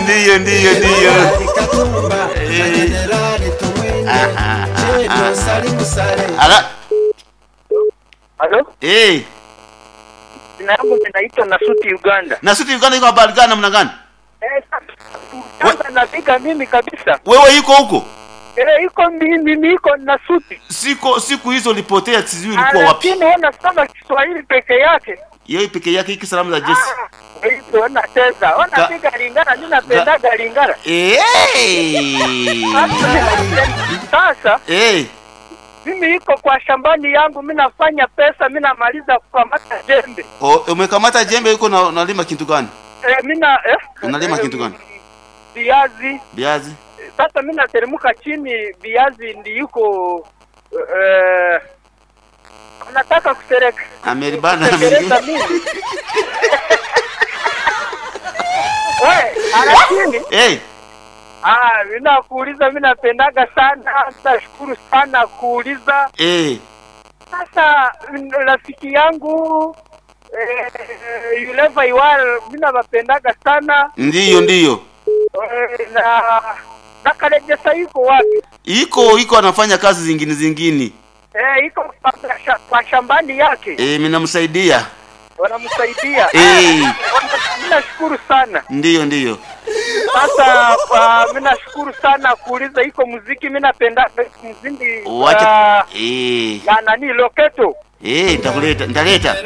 ndiyo ndiyo ndiyo Katumba na Jenerali Tumwine Jedwa Salimu Saleh ala Halo, eh jina yangu ninaitwa Nasuti Uganda. na sisi Uganda iko habari gani namna gani Eh, sasa napiga mimi kabisa. wewe iko huko Eh, iko mimi mimi iko Nasuti. siko siku hizo ulipotea sijui ulikuwa wapi Lakini ona sema Kiswahili peke yake. yeye peke yake hiki salamu za Jesse Ah, Hizo ona teza. Ona Ga- piga lingana, mimi napendaga lingana. eh Sasa eh mimi iko kwa shambani yangu, mimi nafanya pesa, mimi namaliza kukamata jembe. O, umekamata jembe yuko na unalima kitu gani Eh, mimi na eh, Unalima eh, kitu gani? Viazi. viazi Sasa mimi nateremka chini, viazi ndi yuko eh, nataka kusereka ameribana kutekeleza mimi we lakini eh ah, mimi nakuuliza, mimi napendaga sana, nashukuru sana kuuliza. eh Sasa mm, rafiki yangu eh, yule Vaiwal mimi nawapendaga sana ndiyo ndiyo eh, na na Karejesa yuko wapi? iko iko anafanya kazi zingine zingine Eh, iko kwa, sha- kwa shambani yake eh mimi namsaidia wanamsaidia. Eh. Mimi nashukuru sana. ndiyo ndiyo Sasa kwa mimi nashukuru sana kuuliza iko muziki, mimi napenda muziki wacha wa eh ya nani Loketo. eh nitakuleta nitaleta